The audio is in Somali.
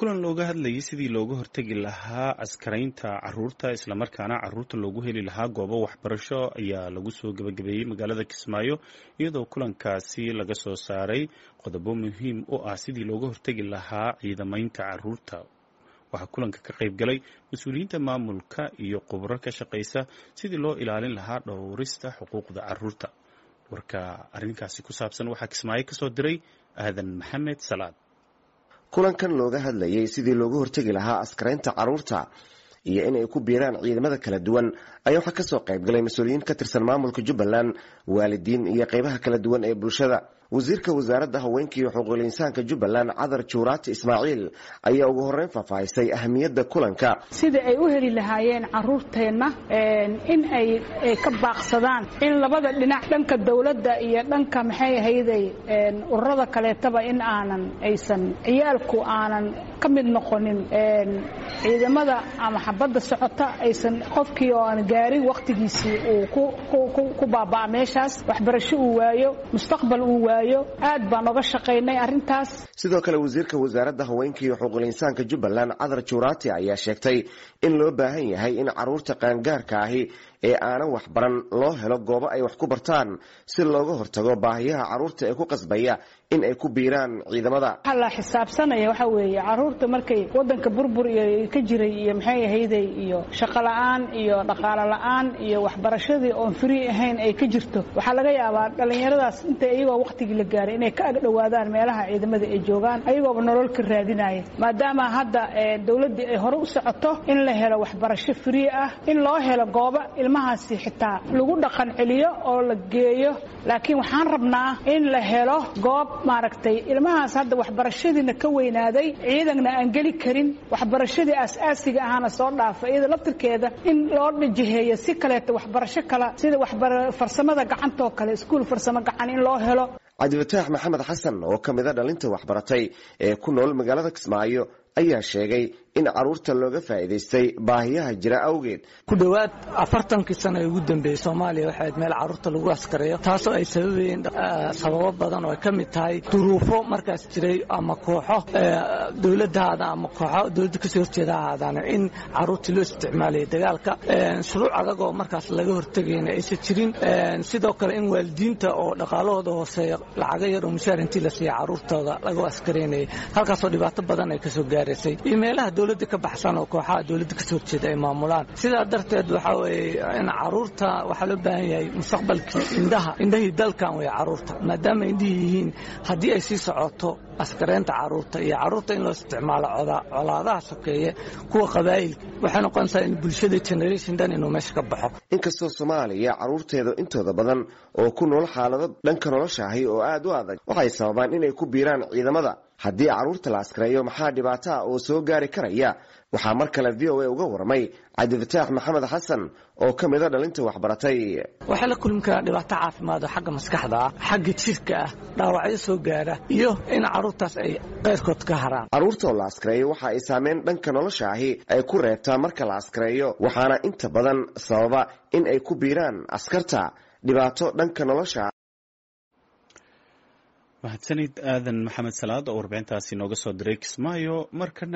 kulan looga hadlayay sidii looga hortegi lahaa askaraynta caruurta islamarkaana caruurta loogu heli lahaa goobo waxbarasho ayaa lagu soo gebagabeeyey magaalada kismaayo iyadoo kulankaasi laga soo saaray qodobo muhiim u ah sidii looga hortegi lahaa ciidamaynta caruurta waxaa kulanka ka qayb galay mas-uuliyiinta maamulka iyo khubro ka shaqaysa sidii loo ilaalin lahaa dhowrista xuquuqda caruurta warka arrinkaasi ku saabsan waxaa kismaayo kasoo diray aadan maxamed salaad kulankan looga hadlayay sidii loogu hortegi lahaa askaraynta caruurta iyo in ay ku biiraan ciidamada kala duwan ayaa waxaa kasoo qayb galay mas-uuliyiin ka tirsan maamulka jubbaland waalidiin iyo qeybaha kala duwan ee bulshada wasiirka wasaaradda haweenka iyo xuquuqul insaanka jubbaland cadar juuraati ismaaciil ayaa ugu horreyn faahfaahisay ahamiyadda kulanka sidai ay u heli lahaayeen caruurteenna in ay ka baaqsadaan in labada dhinac dhanka dawladda iyo dhanka maxay ahayday ururada kaleetaba in aanan aysan ciyaalku aanan ka mid noqonin ciidamada ama xabadda socota aysan qofkii oo aan gaarin wakhtigiisii uu ku baaba'a meeshaas waxbarasho uu waayo mustaqbal uu waayo aad baan oga shaqaynay arrintaas sidoo kale wasiirka wasaaradda haweenka iyo xuquuqul insaanka jubbaland cadar juuraati ayaa sheegtay in loo baahan yahay in caruurta qaangaarka ahi ee aanan waxbaran loo helo goobo ay wax ku bartaan si looga hortago baahiyaha caruurta ee ku qasbaya in ay ku biiraan ciidamada waxaa la xisaabsanaya waxaa weeye caruurta markay waddanka burbur iyo ka jiray iyo maxay ahayday iyo shaqo la'aan iyo dhaqaalo la'aan iyo waxbarashadii oon free ahayn ay ka jirto waxaa laga yaabaa dhallinyaradaas inta iyagoo wakhtigii la gaaray inay ka agdhowaadaan meelaha ciidamada ay joogaan ayagooba nolol ka raadinaya maadaama hadda dawladdii ay hore u socoto in la helo waxbarasho free ah in loo helo goobo ilmahaasi xitaa lagu dhaqan celiyo oo la geeyo laakiin waxaan rabnaa in la helo goob maaragtay ilmahaas hadda waxbarashadiina ka weynaaday ciidanna aan geli karin waxbarashadii aas-aasiga ahaana soo dhaafa iyada laftirkeeda in loo dhajiheeyo si kaleeto waxbarasho kala sida farsamada gacantoo kale iskuul farsamo gacan in loo helo cabdifataax maxamed xasan oo ka mida dhalinta waxbaratay ee ku nool magaalada kismaayo ayaa sheegay in caruurta looga faa'iidaystay baahiyaha jira awgeed ku dhowaad afartankii sano ee ugu dambeeyey soomaaliya waxay ahayd meel carruurta lagu askareeyo taasoo ay sababayeen sababo badan oo ay ka mid tahay duruufo markaas jiray ama kooxo dowladdaada ama kooxo dowladda kasoo horjeeda ahaadaan in carruurtii loo isticmaalayay dagaalka shuruuc adag oo markaas laga hortegayna aysan jirin sidoo kale in waalidiinta oo dhaqaalahooda hooseeya lacaga yar oo mushaar intii la siiya carruurtooda laga askareynayay halkaasoo dhibaato badan ay kasoo gaaraysay iyo meelaha dowladda ka baxsan oo kooxaha dowladda kasoo horjeeda ay maamulaan sidaa darteed waxaa weeye in caruurta waxaa loo baahan yahay mustaqbalkii indhaha indhahii dalkan wey caruurta maadaama indhihii yihiin haddii ay sii socoto askareynta caruurta iyo caruurta in loo isticmaalo colaadaha sokeeye kuwa qabaa'ilka waxay noqonaysaa in bulshada generation dhan inuu meesha ka baxo inkastoo soomaaliya caruurteeda intooda badan oo ku nool xaalado dhanka nolosha ahi oo aad u adag waxay sababaan inay ku biiraan ciidamada haddii caruurta la askareeyo maxaa dhibaato ah oo soo gaari karaya waxaa mar kale v o a uga warmay cabdifataax maxamed xasan oo ka mida dhalinta waxbaratay waxaa la kulmi karaa dhibaato caafimaad oo xagga maskaxda ah xagga jirka ah dhaawacyo soo gaara iyo in carruurtaas ay keyrkood ka haraan carruurta oo la askareeyo waxa ay saameyn dhanka nolosha ahi ay ku reebtaa marka la askareeyo waxaana inta badan sababa in ay ku biiraan askarta dhibaato dhanka nolosha mahadsanid aadan maxamed salaad oo warbixintaasi nooga soo diray kismaayo markana